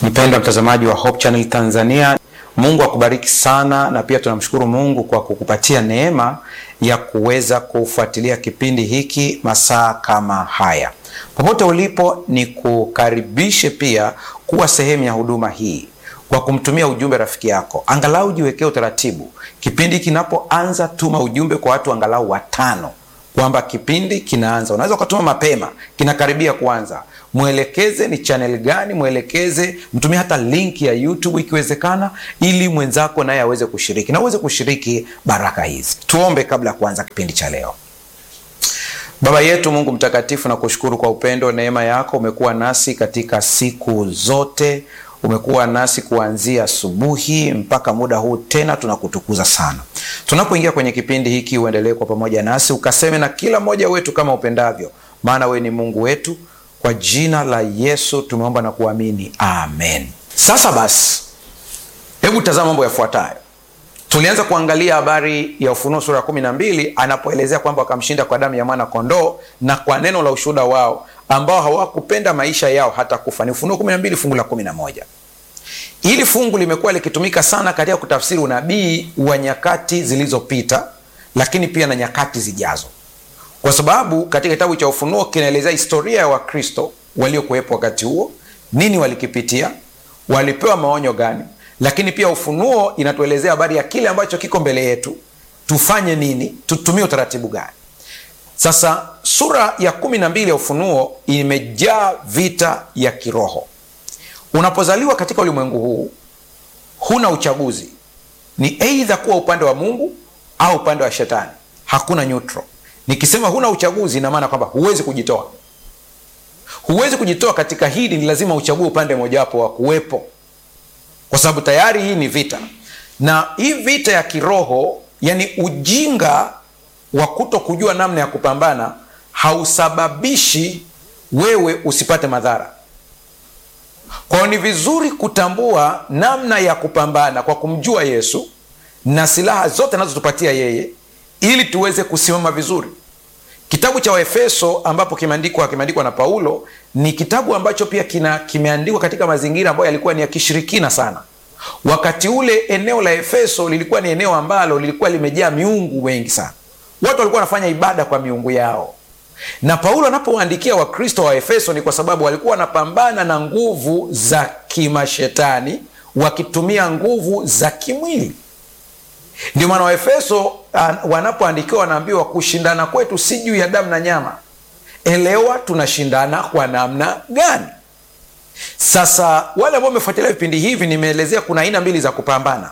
Mpendwa mtazamaji wa Hope Channel Tanzania, Mungu akubariki sana, na pia tunamshukuru Mungu kwa kukupatia neema ya kuweza kufuatilia kipindi hiki masaa kama haya. Popote ulipo, ni kukaribishe pia kuwa sehemu ya huduma hii kwa kumtumia ujumbe rafiki yako. Angalau jiwekee utaratibu, kipindi kinapoanza, tuma ujumbe kwa watu angalau watano kwamba kipindi kinaanza. Unaweza ukatuma mapema, kinakaribia kuanza. Mwelekeze ni channel gani, mwelekeze, mtumie hata link ya YouTube ikiwezekana, ili mwenzako naye aweze kushiriki na uweze kushiriki baraka hizi. Tuombe kabla ya kuanza kipindi cha leo. Baba yetu Mungu mtakatifu, na kushukuru kwa upendo, neema yako. Umekuwa nasi katika siku zote, umekuwa nasi kuanzia asubuhi mpaka muda huu, tena tunakutukuza sana. Tunapoingia kwenye kipindi hiki, uendelee kwa pamoja nasi, ukaseme na kila mmoja wetu kama upendavyo, maana wewe ni Mungu wetu. Kwa jina la Yesu tumeomba na kuamini, amen. Sasa basi, hebu tazama mambo yafuatayo. Tulianza kuangalia habari ya Ufunuo sura ya kumi na mbili anapoelezea kwamba wakamshinda kwa damu ya mwana kondoo na kwa neno la ushuhuda wao, ambao hawakupenda maisha yao hata kufa. Ni Ufunuo kumi na mbili fungu la kumi na moja. Hili fungu limekuwa likitumika sana katika kutafsiri unabii wa nyakati zilizopita, lakini pia na nyakati zijazo, kwa sababu katika kitabu cha Ufunuo kinaelezea historia ya Wakristo waliokuwepo wakati huo, nini walikipitia, walipewa maonyo gani lakini pia Ufunuo inatuelezea habari ya kile ambacho kiko mbele yetu, tufanye nini, tutumie utaratibu gani. Sasa sura ya kumi na mbili ya Ufunuo imejaa vita ya kiroho. Unapozaliwa katika ulimwengu huu, huna uchaguzi, ni eidha kuwa upande wa Mungu au upande wa Shetani, hakuna neutral. Nikisema huna uchaguzi, ina maana kwamba huwezi kujitoa, huwezi kujitoa katika hili, ni lazima uchague upande mojawapo wa kuwepo kwa sababu tayari hii ni vita, na hii vita ya kiroho, yani ujinga wa kuto kujua namna ya kupambana hausababishi wewe usipate madhara. Kwa hiyo ni vizuri kutambua namna ya kupambana kwa kumjua Yesu na silaha zote anazotupatia yeye, ili tuweze kusimama vizuri. Kitabu cha Waefeso ambapo kimeandikwa kimeandikwa na Paulo ni kitabu ambacho pia kina kimeandikwa katika mazingira ambayo yalikuwa ni ya kishirikina sana. Wakati ule eneo la Efeso lilikuwa ni eneo ambalo lilikuwa limejaa miungu wengi sana, watu walikuwa wanafanya ibada kwa miungu yao. Na Paulo anapowaandikia Wakristo wa Efeso ni kwa sababu walikuwa wanapambana na nguvu za kimashetani wakitumia nguvu za kimwili. Ndio maana Waefeso wanapoandikiwa wanaambiwa kushindana kwetu si juu ya damu na nyama. Elewa tunashindana kwa namna gani? Sasa wale ambao wamefuatilia vipindi hivi, nimeelezea kuna aina mbili za kupambana.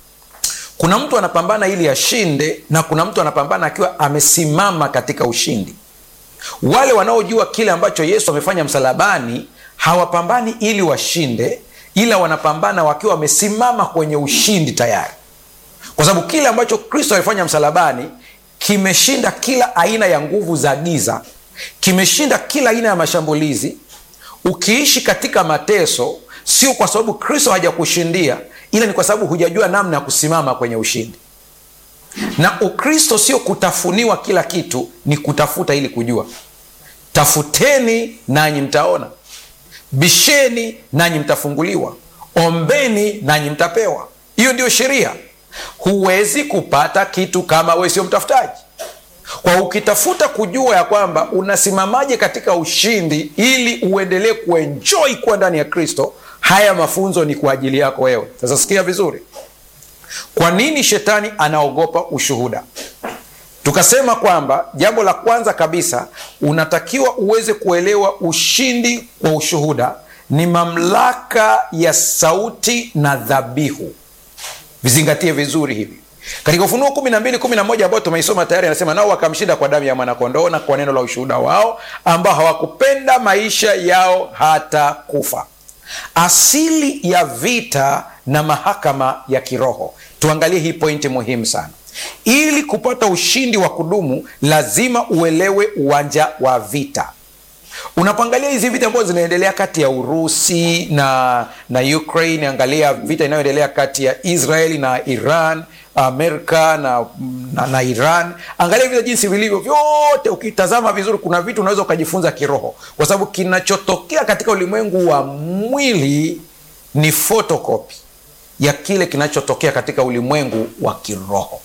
Kuna mtu anapambana ili ashinde, na kuna mtu anapambana akiwa amesimama katika ushindi. Wale wanaojua kile ambacho Yesu amefanya msalabani hawapambani ili washinde, ila wanapambana wakiwa wamesimama kwenye ushindi tayari kwa sababu kile ambacho Kristo alifanya msalabani kimeshinda kila aina ya nguvu za giza, kimeshinda kila aina ya mashambulizi. Ukiishi katika mateso, sio kwa sababu Kristo hajakushindia, ila ni kwa sababu hujajua namna ya kusimama kwenye ushindi. Na Ukristo sio kutafuniwa kila kitu, ni kutafuta ili kujua. Tafuteni nanyi mtaona, bisheni nanyi mtafunguliwa, ombeni nanyi mtapewa. Hiyo ndiyo sheria. Huwezi kupata kitu kama wewe sio mtafutaji. Kwa ukitafuta kujua ya kwamba unasimamaje katika ushindi ili uendelee kuenjoy kuwa ndani ya Kristo, haya mafunzo ni kwa ajili yako wewe. Sasa sikia vizuri, kwa nini shetani anaogopa ushuhuda? Tukasema kwamba jambo la kwanza kabisa unatakiwa uweze kuelewa ushindi wa ushuhuda ni mamlaka ya sauti na dhabihu. Vizingatie vizuri hivi katika Ufunuo kumi na mbili kumi na moja ambao tumeisoma tayari, anasema nao wakamshinda kwa damu ya mwanakondoo na kwa neno la ushuhuda wao, ambao hawakupenda maisha yao hata kufa. Asili ya vita na mahakama ya kiroho. Tuangalie hii pointi muhimu sana. Ili kupata ushindi wa kudumu, lazima uelewe uwanja wa vita. Unapoangalia hizi vita ambazo zinaendelea kati ya Urusi na na Ukraine, angalia vita inayoendelea kati ya Israeli na Iran, Amerika na, na, na Iran, angalia vita jinsi vilivyo vyote. Ukitazama vizuri, kuna vitu unaweza ukajifunza kiroho, kwa sababu kinachotokea katika ulimwengu wa mwili ni fotokopi ya kile kinachotokea katika ulimwengu wa kiroho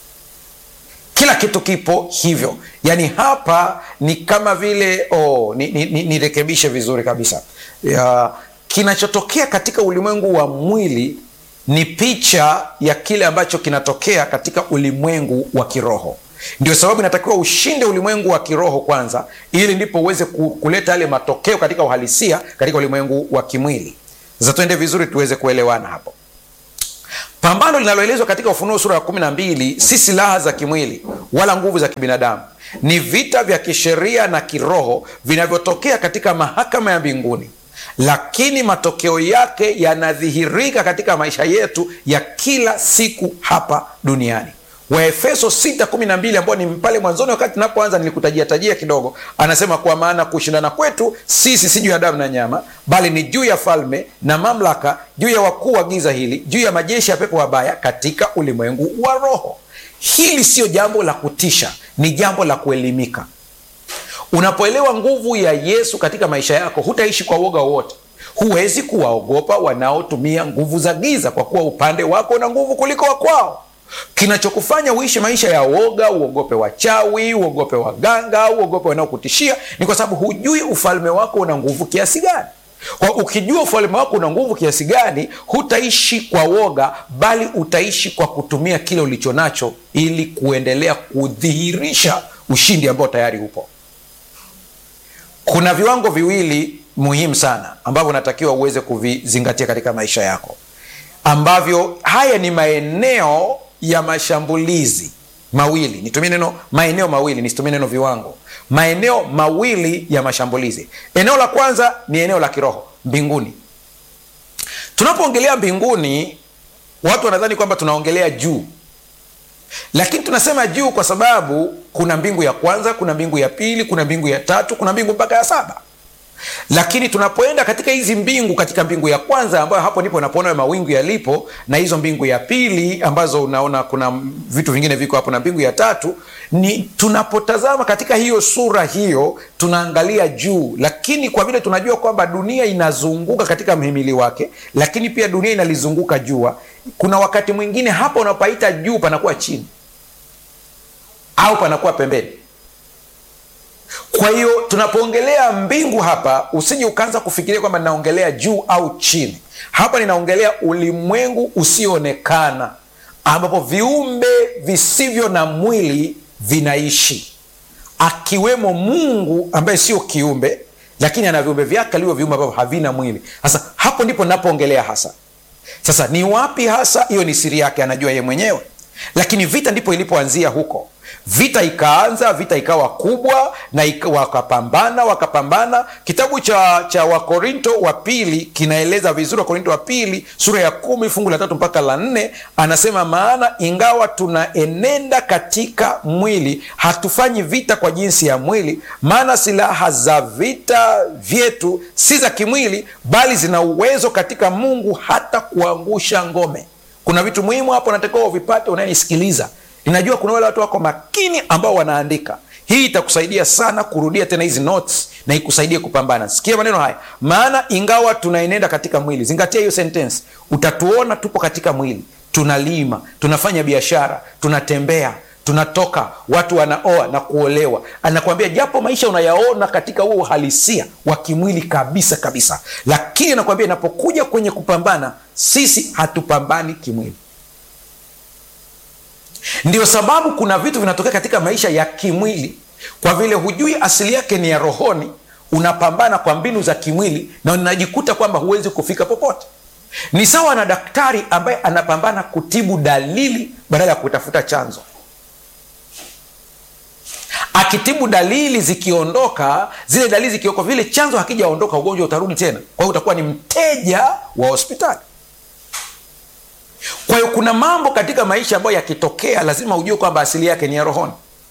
kila kitu kipo hivyo yaani hapa ni kama vile oh, nirekebishe ni, ni, ni vizuri kabisa ya, kinachotokea katika ulimwengu wa mwili ni picha ya kile ambacho kinatokea katika ulimwengu wa kiroho ndio sababu inatakiwa ushinde ulimwengu wa kiroho kwanza ili ndipo uweze kuleta yale matokeo katika uhalisia katika ulimwengu wa kimwili sasa tuende vizuri tuweze kuelewana hapo pambano linaloelezwa katika ufunuo sura ya kumi na mbili si silaha za kimwili wala nguvu za kibinadamu ni vita vya kisheria na kiroho vinavyotokea katika mahakama ya mbinguni lakini matokeo yake yanadhihirika katika maisha yetu ya kila siku hapa duniani waefeso 612 ambao ni pale mwanzoni wakati napoanza nilikutajia tajia kidogo anasema kwa maana kushindana kwetu sisi si juu ya damu na nyama bali ni juu ya falme na mamlaka juu ya wakuu wa giza hili juu ya majeshi ya pepo wabaya katika ulimwengu wa roho hili siyo jambo la kutisha ni jambo la kuelimika unapoelewa nguvu ya yesu katika maisha yako hutaishi kwa uoga wowote huwezi kuwaogopa wanaotumia nguvu za giza kwa kuwa upande wako una nguvu kuliko wakwao kinachokufanya uishi maisha ya woga uogope wachawi uogope waganga uogope wanaokutishia ni kwa sababu hujui ufalme wako una nguvu kiasi gani kwa ukijua ufalme wako una nguvu kiasi gani hutaishi kwa woga bali utaishi kwa kutumia kile ulicho nacho ili kuendelea kudhihirisha ushindi ambao tayari upo kuna viwango viwili muhimu sana ambavyo unatakiwa uweze kuvizingatia katika maisha yako ambavyo haya ni maeneo ya mashambulizi mawili nitumie neno maeneo mawili nisitumie neno viwango maeneo mawili ya mashambulizi eneo la kwanza ni eneo la kiroho mbinguni tunapoongelea mbinguni watu wanadhani kwamba tunaongelea juu lakini tunasema juu kwa sababu kuna mbingu ya kwanza kuna mbingu ya pili kuna mbingu ya tatu kuna mbingu mpaka ya saba lakini tunapoenda katika hizi mbingu katika mbingu ya kwanza ambayo hapo ndipo unapoona mawingu yalipo na hizo mbingu ya pili ambazo unaona kuna vitu vingine viko hapo na mbingu ya tatu ni tunapotazama katika hiyo sura hiyo tunaangalia juu lakini kwa vile tunajua kwamba dunia inazunguka katika mhimili wake lakini pia dunia inalizunguka jua kuna wakati mwingine hapa unapaita juu panakuwa chini au panakuwa pembeni kwa hiyo tunapoongelea mbingu hapa usije ukaanza kufikiria kwamba ninaongelea juu au chini hapa ninaongelea ulimwengu usioonekana ambapo viumbe visivyo na mwili vinaishi akiwemo mungu ambaye sio kiumbe lakini ana viumbe vyake alivyo viumbe ambavyo havina mwili sasa hapo ndipo napoongelea hasa sasa ni wapi hasa hiyo ni siri yake anajua ye mwenyewe lakini vita ndipo ilipoanzia huko vita ikaanza vita ikawa kubwa na ika, wakapambana wakapambana kitabu cha cha wakorinto wa pili kinaeleza vizuri wakorinto wa pili sura ya kumi fungu la tatu mpaka la nne anasema maana ingawa tunaenenda katika mwili hatufanyi vita kwa jinsi ya mwili maana silaha za vita vyetu si za kimwili bali zina uwezo katika mungu hata kuangusha ngome kuna vitu muhimu hapo natakiwa uvipate unayenisikiliza ninajua kuna wale watu wako makini ambao wanaandika hii itakusaidia sana kurudia tena hizi notes na ikusaidie kupambana sikia maneno haya maana ingawa tunaenenda katika mwili zingatia hiyo sentence utatuona tupo katika mwili tunalima tunafanya biashara tunatembea tunatoka watu wanaoa na kuolewa anakwambia japo maisha unayaona katika huo uhalisia wa kimwili kabisa kabisa lakini anakwambia inapokuja kwenye kupambana sisi hatupambani kimwili ndio sababu kuna vitu vinatokea katika maisha ya kimwili kwa vile hujui asili yake ni ya rohoni unapambana kwa mbinu za kimwili na unajikuta kwamba huwezi kufika popote ni sawa na daktari ambaye anapambana kutibu dalili badala ya kutafuta chanzo akitibu dalili zikiondoka zile dalili zikioko vile chanzo hakijaondoka ugonjwa utarudi tena kwa hiyo utakuwa ni mteja wa hospitali kwa hiyo kuna mambo katika maisha ambayo yakitokea lazima ujue kwamba asili yake ni ya rohoni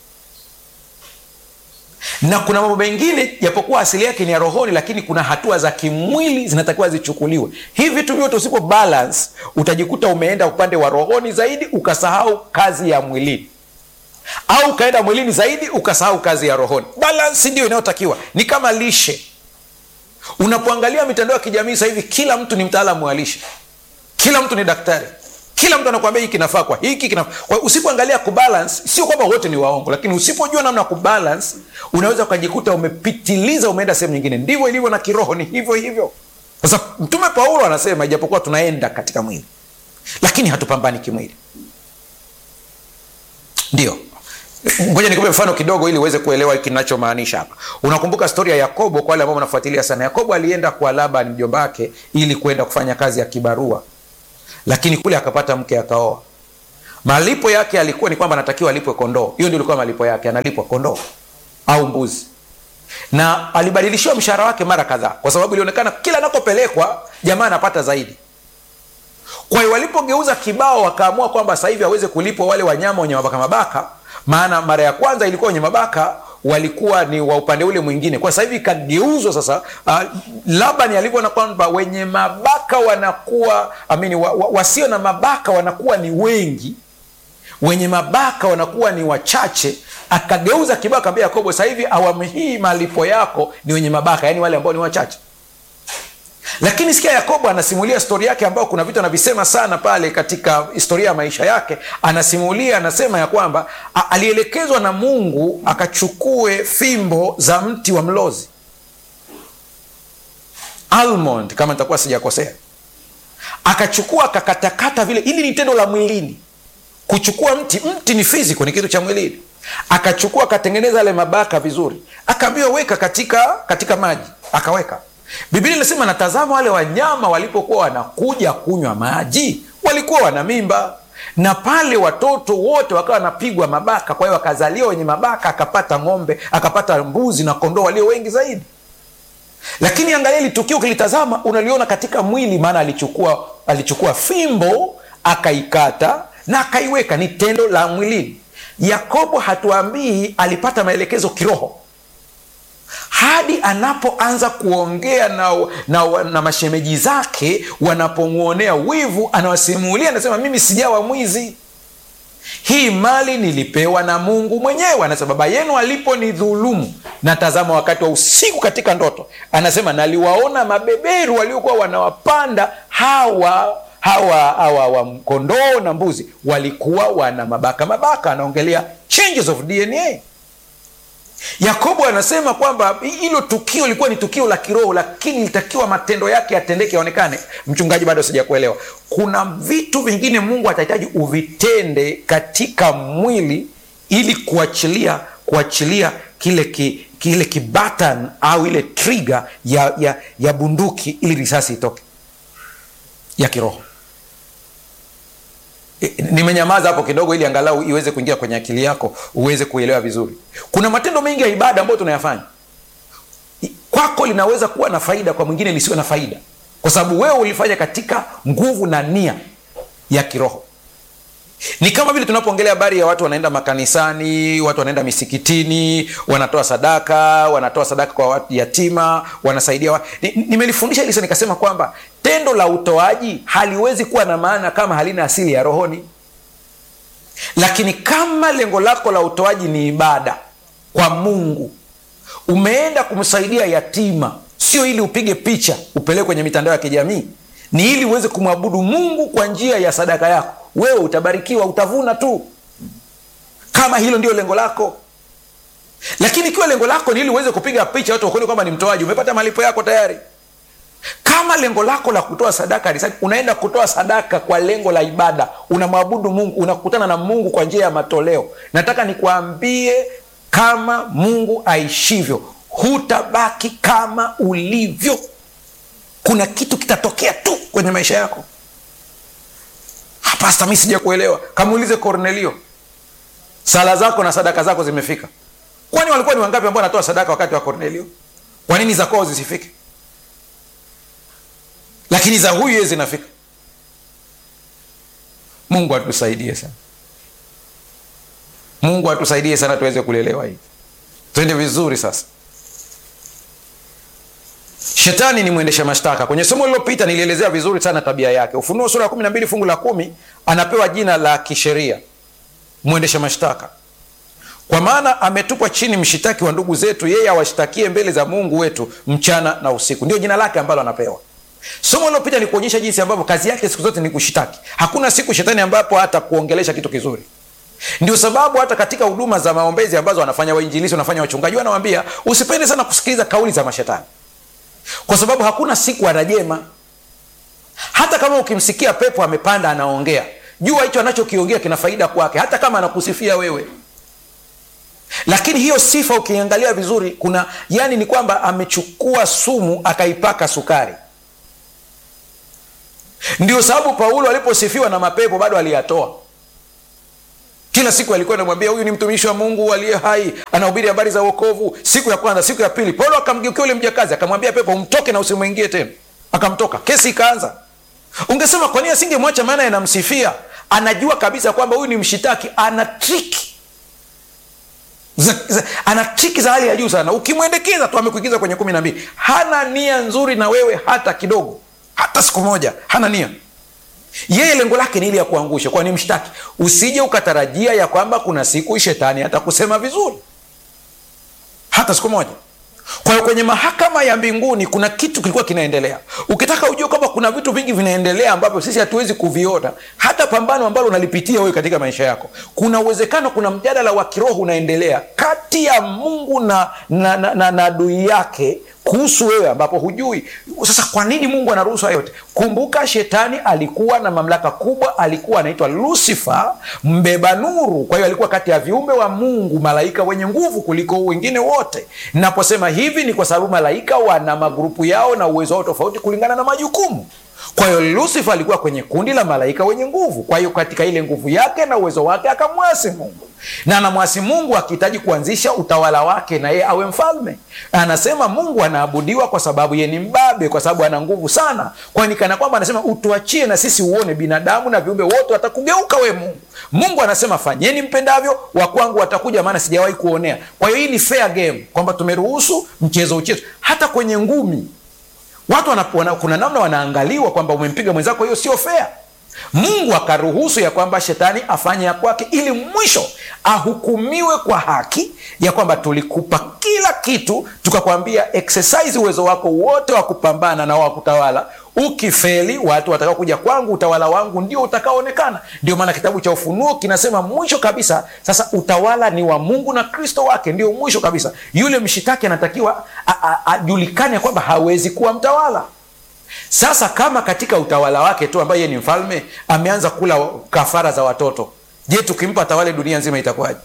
na kuna mambo mengine japokuwa asili yake ni ya rohoni lakini kuna hatua za kimwili zinatakiwa zichukuliwe hivi vitu vyote usipo balance utajikuta umeenda upande wa rohoni zaidi ukasahau kazi ya mwilini au ukaenda mwilini zaidi ukasahau kazi ya rohoni balance ndio inayotakiwa ni kama lishe unapoangalia mitandao ya kijamii sasa hivi kila mtu ni mtaalamu wa lishe kila mtu ni daktari kila mtu anakuambia hiki kinafaa kwa hiki kinafaa kwa usipoangalia kubalance sio kwamba wote ni waongo lakini usipojua namna ya kubalance unaweza ukajikuta umepitiliza umeenda sehemu nyingine ndivyo ilivyo na kiroho ni hivyo hivyo sasa mtume paulo anasema ijapokuwa tunaenda katika mwili lakini hatupambani kimwili ndio ngoja nikupe mfano kidogo ili uweze kuelewa kinachomaanisha hapa unakumbuka stori ya yakobo kwa wale ambao wanafuatilia sana yakobo alienda kwa laban mjomba wake ili kwenda kufanya kazi ya kibarua lakini kule akapata mke akaoa malipo yake alikuwa ni kwamba anatakiwa alipwe kondoo hiyo ndio ilikuwa malipo yake analipwa kondoo au mbuzi na alibadilishiwa mshahara wake mara kadhaa kwa sababu ilionekana kila anakopelekwa jamaa anapata zaidi kwa hiyo walipogeuza kibao wakaamua kwamba sasa hivi aweze kulipwa wale wanyama wenye mabaka mabaka maana mara ya kwanza ilikuwa wenye mabaka walikuwa ni wa upande ule mwingine kwa sasa hivi ikageuzwa sasa uh, labani alivyoona kwamba wenye mabaka wanakuwa amini wa, wa, wasio na mabaka wanakuwa ni wengi wenye mabaka wanakuwa ni wachache akageuza kibao akaambia yakobo sasa hivi awamu hii malipo yako ni wenye mabaka yaani wale ambao ni wachache lakini sikia yakobo anasimulia stori yake ambayo kuna vitu anavisema sana pale katika historia ya maisha yake anasimulia anasema ya kwamba a- alielekezwa na mungu akachukue fimbo za mti wa mlozi almond kama nitakuwa sijakosea akachukua akakatakata vile ili ni tendo la mwilini kuchukua mti mti ni fiziko ni kitu cha mwilini akachukua akatengeneza yale mabaka vizuri akaambiwa weka katika katika maji akaweka biblia inasema natazama wale wanyama walipokuwa wanakuja kunywa maji walikuwa wana mimba na pale watoto wote wakawa wanapigwa mabaka kwa hiyo wakazaliwa wenye mabaka akapata ng'ombe akapata mbuzi na kondoo walio wengi zaidi lakini angalia hili tukio ukilitazama unaliona katika mwili maana alichukua alichukua fimbo akaikata na akaiweka ni tendo la mwilini yakobo hatuambii alipata maelekezo kiroho hadi anapoanza kuongea na, na, na mashemeji zake wanapomwonea wivu anawasimulia anasema mimi sijawa mwizi hii mali nilipewa na mungu mwenyewe anasema baba yenu aliponidhulumu na tazama wakati wa usiku katika ndoto anasema naliwaona mabeberu waliokuwa wanawapanda hawa hawa hawa wa kondoo na mbuzi walikuwa wana mabaka mabaka anaongelea changes of dna yakobo anasema kwamba hilo tukio lilikuwa ni tukio la kiroho lakini litakiwa matendo yake yatendeke yaonekane mchungaji bado sijakuelewa kuna vitu vingine mungu atahitaji uvitende katika mwili ili kuachilia kuachilia kile ki, kile kibatan au ile triga ya, ya, ya bunduki ili risasi itoke ya kiroho nimenyamaza hapo kidogo ili angalau iweze kuingia kwenye akili yako uweze kuelewa vizuri kuna matendo mengi ya ibada ambayo tunayafanya kwako linaweza kuwa na faida kwa mwingine lisiwe na faida kwa sababu wewe ulifanya katika nguvu na nia ya kiroho ni kama vile tunapoongelea habari ya watu wanaenda makanisani watu wanaenda misikitini wanatoa sadaka wanatoa sadaka kwa watu yatima wanasaidia wa... nimelifundisha ni hili nikasema kwamba tendo la utoaji haliwezi kuwa na maana kama halina asili ya rohoni lakini kama lengo lako la utoaji ni ibada kwa mungu umeenda kumsaidia yatima sio ili upige picha upeleke kwenye mitandao ya kijamii ni ili uweze kumwabudu mungu kwa njia ya sadaka yako wewe utabarikiwa utavuna tu kama hilo ndio lengo lako lakini ikiwa lengo lako ni ili uweze kupiga picha watu wakuone kwamba ni mtoaji umepata malipo yako tayari kama lengo lako la kutoa sadaka unaenda kutoa sadaka kwa lengo la ibada unamwabudu mungu unakutana na mungu kwa njia ya matoleo nataka nikuambie kama mungu aishivyo hutabaki kama ulivyo kuna kitu kitatokea tu kwenye maisha yako pasta mi sija kuelewa kamuulize kornelio sala zako na sadaka zako zimefika kwani walikuwa ni wangapi ambao wanatoa sadaka wakati wa kornelio kwa nini za kwao zisifike lakini za huyu ye zinafika mungu atusaidie sana mungu atusaidie sana tuweze kulelewa hivi twende vizuri sasa shetani ni mwendesha mashtaka kwenye somo lililopita nilielezea vizuri sana tabia yake ufunuo sura ya kumi na mbili fungu la kumi anapewa jina la kisheria mwendesha mashtaka kwa maana ametupwa chini mshitaki wa ndugu zetu, yeye awashtakie mbele za Mungu wetu mchana na usiku. Ndio jina lake ambalo anapewa. Somo lilopita ni kuonyesha jinsi ambavyo kazi yake siku zote ni kushitaki. Hakuna siku shetani ambapo hata kuongelesha kitu kizuri. Ndio sababu hata katika huduma za maombezi ambazo wanafanya wainjilisi, wanafanya wachungaji, wanawambia usipende sana kusikiliza kauli za mashetani, kwa sababu hakuna siku anajema. Hata kama ukimsikia pepo amepanda anaongea, jua hicho anachokiongea kina faida kwake, hata kama anakusifia wewe lakini hiyo sifa ukiangalia vizuri, kuna yani ni kwamba amechukua sumu akaipaka sukari. Ndio sababu Paulo aliposifiwa na mapepo bado aliyatoa. Kila siku alikuwa anamwambia huyu ni mtumishi wa Mungu aliye hai, anahubiri habari za wokovu. Siku ya kwanza, siku ya pili, Paulo akamgeukia yule mjakazi akamwambia pepo, umtoke na usimwingie tena. Akamtoka, kesi ikaanza. Ungesema kwa nini asingemwacha? Maana yanamsifia, anajua kabisa kwamba huyu ni mshitaki, ana triki za, za, ana triki za hali ya juu sana. Ukimwendekeza tu amekuingiza kwenye kumi na mbili. Hana nia nzuri na wewe hata kidogo, hata siku moja hana nia. Yeye lengo lake ni ili ya kuangusha, kwa ni mshtaki. Usije ukatarajia ya kwamba kuna siku shetani atakusema vizuri, hata siku moja. Kwa hiyo kwenye mahakama ya mbinguni kuna kitu kilikuwa kinaendelea. Ukitaka ujue kwamba kuna vitu vingi vinaendelea ambavyo sisi hatuwezi kuviona, hata pambano ambalo unalipitia wewe katika maisha yako, kuna uwezekano, kuna mjadala wa kiroho unaendelea kati ya Mungu na na, na, na, na adui yake kuhusu wewe ambapo hujui. Sasa kwa nini Mungu anaruhusu hayo yote? Kumbuka, shetani alikuwa na mamlaka kubwa, alikuwa anaitwa Lucifer, mbeba nuru. Kwa hiyo alikuwa kati ya viumbe wa Mungu, malaika wenye nguvu kuliko wengine wote. Naposema hivi ni kwa sababu malaika wana magrupu yao na uwezo wao tofauti kulingana na majukumu. Kwa hiyo Lucifer alikuwa kwenye kundi la malaika wenye nguvu. Kwa hiyo katika ile nguvu yake na uwezo wake akamwasi Mungu, na anamwasi Mungu akihitaji kuanzisha utawala wake na yeye awe mfalme. Anasema Mungu anaabudiwa kwa sababu yeye ni mbabe, kwa sababu ana nguvu sana, kwani kana kwamba anasema utuachie na sisi uone, binadamu na viumbe wote watakugeuka we Mungu. Mungu anasema fanyeni mpendavyo, wa kwangu watakuja, maana sijawahi kuonea. Kwa hiyo hii ni fair game, kwamba tumeruhusu mchezo uchezo. Hata kwenye ngumi watu wana, wana, kuna namna wanaangaliwa kwamba umempiga mwenzako, hiyo sio fair. Mungu akaruhusu ya kwamba shetani afanye ya kwake, ili mwisho ahukumiwe kwa haki ya kwamba tulikupa kila kitu, tukakwambia exercise uwezo wako wote wa kupambana na wa kutawala. Ukifeli, watu watakao kuja kwangu, utawala wangu ndio utakaoonekana. Ndio maana kitabu cha Ufunuo kinasema mwisho kabisa, sasa utawala ni wa Mungu na Kristo wake, ndio mwisho kabisa. Yule mshitaki anatakiwa ajulikane kwamba hawezi kuwa mtawala. Sasa kama katika utawala wake tu ambaye yeye ni mfalme ameanza kula kafara za watoto, je, tukimpa tawale dunia nzima itakuwaje?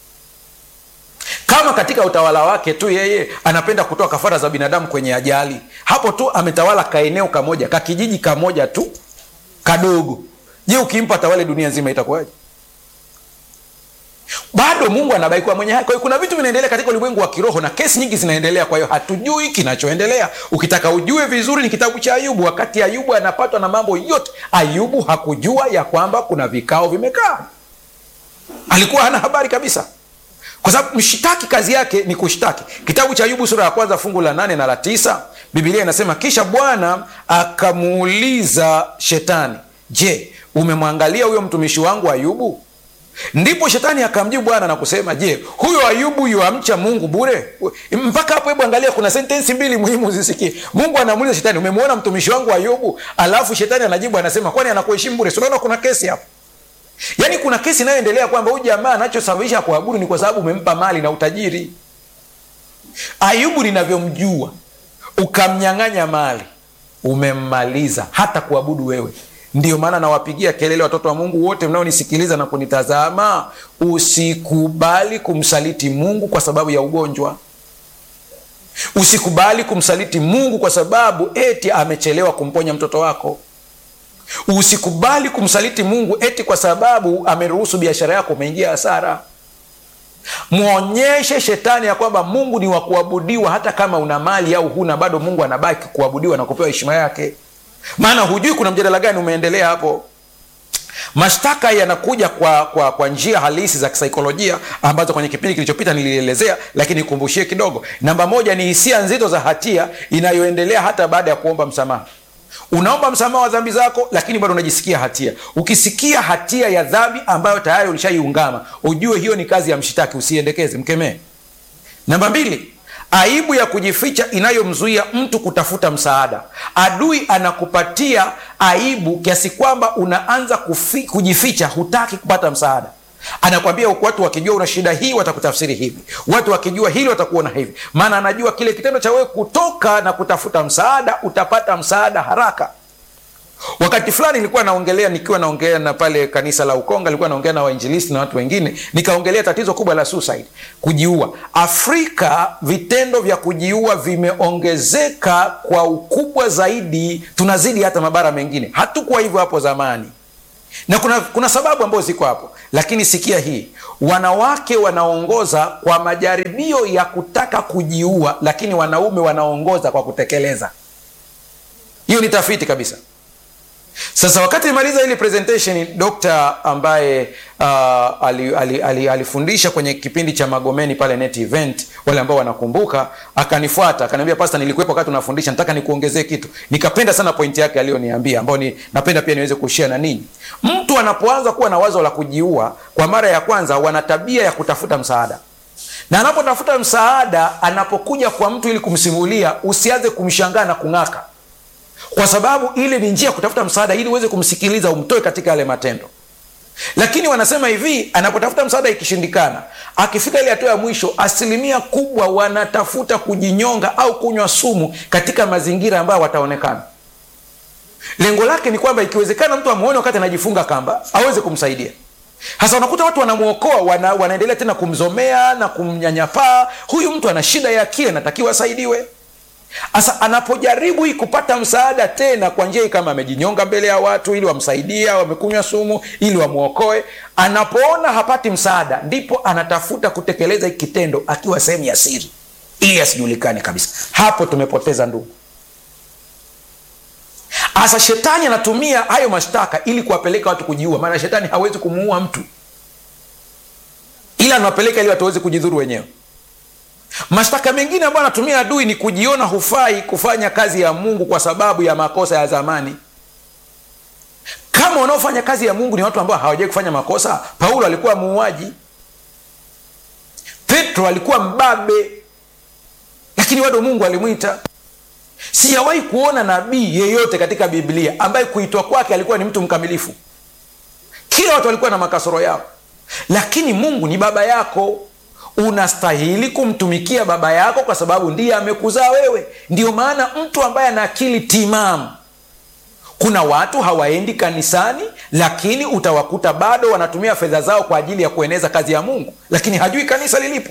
Kama katika utawala wake tu yeye anapenda kutoa kafara za binadamu kwenye ajali, hapo tu ametawala kaeneo kamoja kakijiji kamoja tu kadogo, je, ukimpa tawale dunia nzima itakuwaje? Bado Mungu anabaki kuwa mwenye haki. Kwa hiyo kuna vitu vinaendelea katika ulimwengu wa kiroho na kesi nyingi zinaendelea, kwa hiyo hatujui kinachoendelea. Ukitaka ujue vizuri, ni kitabu cha Ayubu. Wakati Ayubu anapatwa na mambo yote, Ayubu hakujua ya kwamba kuna vikao vimekaa, alikuwa hana habari kabisa, kwa sababu mshtaki kazi yake ni kushtaki. Kitabu cha Ayubu sura ya kwanza fungu la nane na la tisa Biblia inasema kisha Bwana akamuuliza Shetani, je, umemwangalia huyo mtumishi wangu Ayubu? Ndipo shetani akamjibu Bwana na kusema, je, huyo Ayubu yuamcha Mungu bure? Mpaka hapo, hebu angalia, kuna sentensi mbili muhimu zisikie. Mungu anamuuliza shetani, umemwona mtumishi wangu Ayubu? Alafu shetani anajibu anasema, kwani anakuheshimu bure? Unaona kuna kesi hapo, yaani kuna kesi inayoendelea kwamba huyu jamaa anachosababisha kuabudu ni kwa sababu umempa mali na utajiri. Ayubu ninavyomjua, ukamnyang'anya mali, umemmaliza hata kuabudu wewe Ndiyo maana nawapigia kelele watoto wa Mungu wote mnaonisikiliza na kunitazama, usikubali kumsaliti Mungu kwa sababu ya ugonjwa. Usikubali kumsaliti Mungu kwa sababu eti amechelewa kumponya mtoto wako. Usikubali kumsaliti Mungu eti kwa sababu ameruhusu biashara yako umeingia hasara. Mwonyeshe shetani ya kwamba Mungu ni wa kuabudiwa, hata kama una mali au huna, bado Mungu anabaki kuabudiwa na kupewa heshima yake maana hujui kuna mjadala gani umeendelea hapo. Mashtaka yanakuja kwa, kwa, kwa njia halisi za kisaikolojia ambazo kwenye kipindi kilichopita nilielezea, lakini nikumbushie kidogo. Namba moja ni hisia nzito za hatia inayoendelea hata baada ya kuomba msamaha. unaomba msamaha wa dhambi zako lakini bado unajisikia hatia ukisikia hatia ya dhambi ambayo tayari ulishaiungama ujue hiyo ni kazi ya mshitaki usiendekeze mkemee namba mbili aibu ya kujificha inayomzuia mtu kutafuta msaada adui anakupatia aibu kiasi kwamba unaanza kufi, kujificha hutaki kupata msaada anakwambia watu wakijua una shida hii watakutafsiri hivi watu wakijua hili watakuona hivi maana anajua kile kitendo cha wewe kutoka na kutafuta msaada utapata msaada haraka wakati fulani nilikuwa naongelea nikiwa naongelea na pale kanisa la ukonga nilikuwa naongea na wainjilisti na watu wengine nikaongelea tatizo kubwa la suicide kujiua afrika vitendo vya kujiua vimeongezeka kwa ukubwa zaidi tunazidi hata mabara mengine hatukuwa hivyo hapo zamani na kuna, kuna sababu ambazo ziko hapo lakini sikia hii wanawake wanaongoza kwa majaribio ya kutaka kujiua lakini wanaume wanaongoza kwa kutekeleza hiyo ni tafiti kabisa sasa wakati nimaliza hili presentation dokta ambaye uh, alifundisha ali, ali, ali kwenye kipindi cha magomeni pale net event wale ambao wanakumbuka akanifuata akaniambia pasta nilikuwepo wakati unafundisha nataka nikuongezee kitu nikapenda sana pointi yake aliyoniambia ambao ni napenda pia niweze kushia na ninyi mtu anapoanza kuwa na wazo la kujiua kwa mara ya kwanza wana tabia ya kutafuta msaada na anapotafuta msaada anapokuja kwa mtu ili kumsimulia usianze kumshangaa na kung'aka kwa sababu ile ni njia ya kutafuta msaada ili uweze kumsikiliza umtoe katika yale matendo lakini wanasema hivi anapotafuta msaada ikishindikana akifika ile hatua ya mwisho asilimia kubwa wanatafuta kujinyonga au kunywa sumu katika mazingira ambayo wataonekana lengo lake ni kwamba ikiwezekana mtu amuone wakati anajifunga kamba aweze kumsaidia hasa unakuta watu wanamwokoa wana, wanaendelea tena kumzomea na kumnyanyapaa huyu mtu ana shida ya akili anatakiwa asaidiwe sasa anapojaribu hii kupata msaada tena kwa njia hii kama amejinyonga mbele ya watu ili wamsaidie au wamekunywa sumu ili wamwokoe anapoona hapati msaada ndipo anatafuta kutekeleza hiki kitendo akiwa sehemu ya siri ili asijulikane kabisa hapo tumepoteza ndugu hasa shetani anatumia hayo mashtaka ili kuwapeleka watu kujiua maana shetani hawezi kumuua mtu ila anawapeleka ili watu waweze kujidhuru wenyewe mashtaka mengine ambayo anatumia adui ni kujiona hufai kufanya kazi ya mungu kwa sababu ya makosa ya zamani kama wanaofanya kazi ya mungu ni watu ambao hawajawai kufanya makosa paulo alikuwa muuaji petro alikuwa mbabe lakini bado mungu alimwita sijawahi kuona nabii yeyote katika biblia ambaye kuitwa kwake alikuwa ni mtu mkamilifu kila watu walikuwa na makasoro yao lakini mungu ni baba yako unastahili kumtumikia baba yako kwa sababu ndiye amekuzaa wewe ndio maana mtu ambaye ana akili timamu kuna watu hawaendi kanisani lakini utawakuta bado wanatumia fedha zao kwa ajili ya kueneza kazi ya mungu lakini hajui kanisa lilipo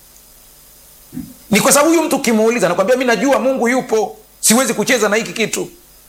ni kwa sababu huyu mtu ukimuuliza nakwambia mi najua mungu yupo siwezi kucheza na hiki kitu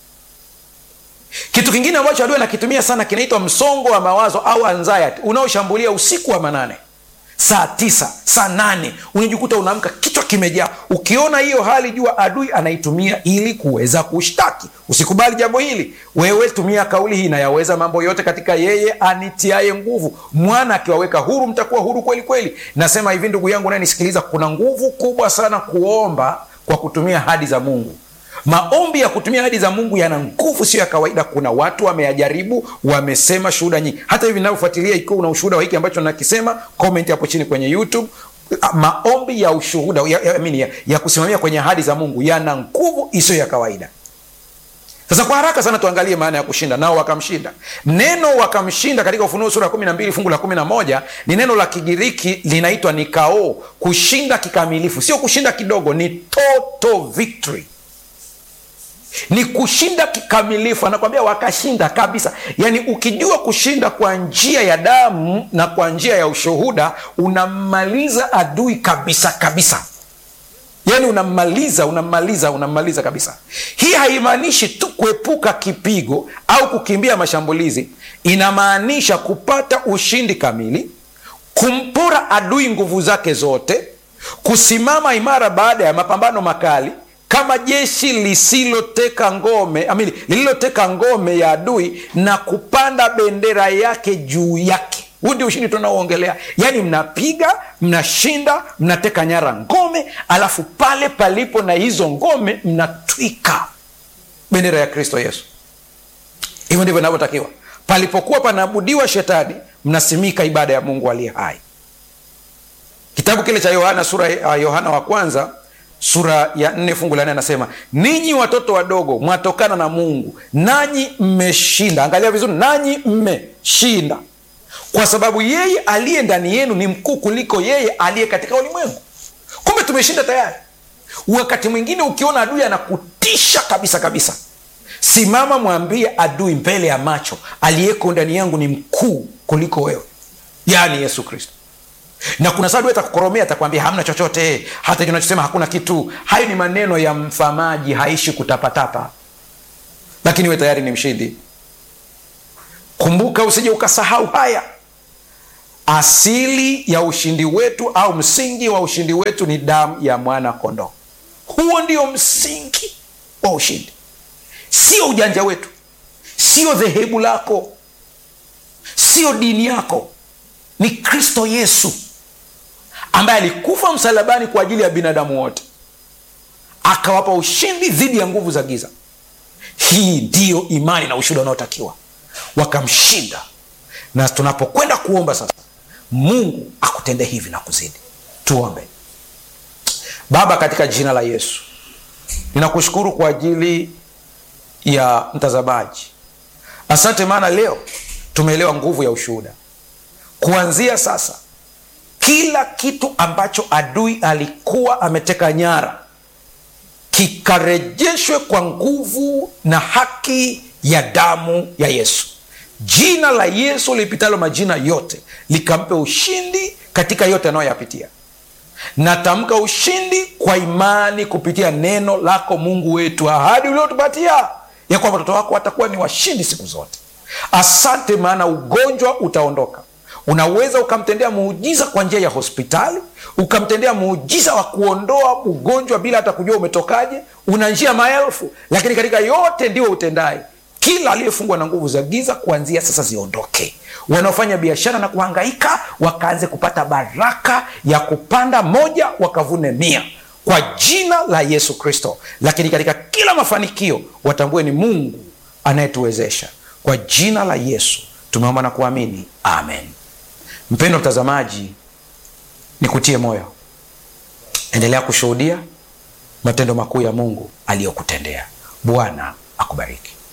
kitu kingine ambacho adui anakitumia sana kinaitwa msongo wa mawazo au anxiety unaoshambulia usiku wa manane saa tisa saa nane unajikuta unaamka kichwa kimejaa ukiona hiyo hali jua adui anaitumia ili kuweza kushtaki usikubali jambo hili wewe tumia kauli hii nayaweza mambo yote katika yeye anitiaye nguvu mwana akiwaweka huru mtakuwa huru kweli kweli nasema hivi ndugu yangu nayenisikiliza kuna nguvu kubwa sana kuomba kwa kutumia hadi za mungu maombi ya kutumia hadi za mungu yana nguvu sio ya kawaida kuna watu wameyajaribu wamesema shuhuda nyingi hata hivi navyofuatilia ikiwa una ushuhuda wa hiki ambacho nakisema comment hapo chini kwenye youtube maombi ya ushuhuda ya, ya, ya, ya kusimamia kwenye ahadi za mungu yana nguvu isiyo ya kawaida sasa kwa haraka sana tuangalie maana ya kushinda nao wakamshinda neno wakamshinda katika ufunuo sura ya kumi na mbili fungu la kumi na moja ni neno la kigiriki linaitwa nikao kushinda kikamilifu sio kushinda kidogo ni total victory ni kushinda kikamilifu anakwambia wakashinda kabisa yaani ukijua kushinda kwa njia ya damu na kwa njia ya ushuhuda unammaliza adui kabisa kabisa yaani unammaliza unammaliza unammaliza kabisa hii haimaanishi tu kuepuka kipigo au kukimbia mashambulizi inamaanisha kupata ushindi kamili kumpora adui nguvu zake zote kusimama imara baada ya mapambano makali kama jeshi lisiloteka ngome amini lililoteka ngome ya adui na kupanda bendera yake juu yake huu ndio ushindi tunaoongelea yaani mnapiga mnashinda mnateka nyara ngome alafu pale palipo na hizo ngome mnatwika bendera ya kristo yesu hivyo ndivyo inavyotakiwa palipokuwa panaabudiwa shetani mnasimika ibada ya mungu aliye hai kitabu kile cha yohana sura ya yohana wa kwanza sura ya nne fungu la nne anasema ninyi watoto wadogo mwatokana na mungu nanyi mmeshinda angalia vizuri nanyi mmeshinda kwa sababu yeye aliye ndani yenu ni mkuu kuliko yeye aliye katika ulimwengu kumbe tumeshinda tayari wakati mwingine ukiona adui anakutisha kabisa kabisa simama mwambie adui mbele ya macho aliyeko ndani yangu ni mkuu kuliko wewe yaani yesu kristo na kuna saa adui atakukoromea atakwambia hamna chochote hata kinachosema hakuna kitu hayo ni maneno ya mfamaji haishi kutapatapa lakini we tayari ni mshindi kumbuka usije ukasahau haya asili ya ushindi wetu au msingi wa ushindi wetu ni damu ya mwana kondoo huo ndio msingi wa ushindi sio ujanja wetu sio dhehebu lako sio dini yako ni kristo yesu ambaye alikufa msalabani kwa ajili ya binadamu wote akawapa ushindi dhidi ya nguvu za giza hii ndiyo imani na ushuhuda unaotakiwa wakamshinda na tunapokwenda kuomba sasa mungu akutende hivi na kuzidi tuombe baba katika jina la yesu ninakushukuru kwa ajili ya mtazamaji asante maana leo tumeelewa nguvu ya ushuhuda kuanzia sasa kila kitu ambacho adui alikuwa ameteka nyara kikarejeshwe kwa nguvu na haki ya damu ya yesu jina la yesu lipitalo majina yote likampe ushindi katika yote anayoyapitia natamka ushindi kwa imani kupitia neno lako mungu wetu ahadi uliotupatia ya kwamba watoto wako watakuwa ni washindi siku zote asante maana ugonjwa utaondoka unaweza ukamtendea muujiza kwa njia ya hospitali ukamtendea muujiza wa kuondoa ugonjwa bila hata kujua umetokaje una njia maelfu lakini katika yote ndio utendaye kila aliyefungwa na nguvu za giza kuanzia sasa ziondoke wanaofanya biashara na kuhangaika wakaanze kupata baraka ya kupanda moja wakavune mia kwa jina la yesu kristo lakini katika kila mafanikio watambue ni mungu anayetuwezesha kwa jina la yesu tumeomba na kuamini amen mpendo mtazamaji nikutie moyo endelea kushuhudia matendo makuu ya mungu aliyokutendea bwana akubariki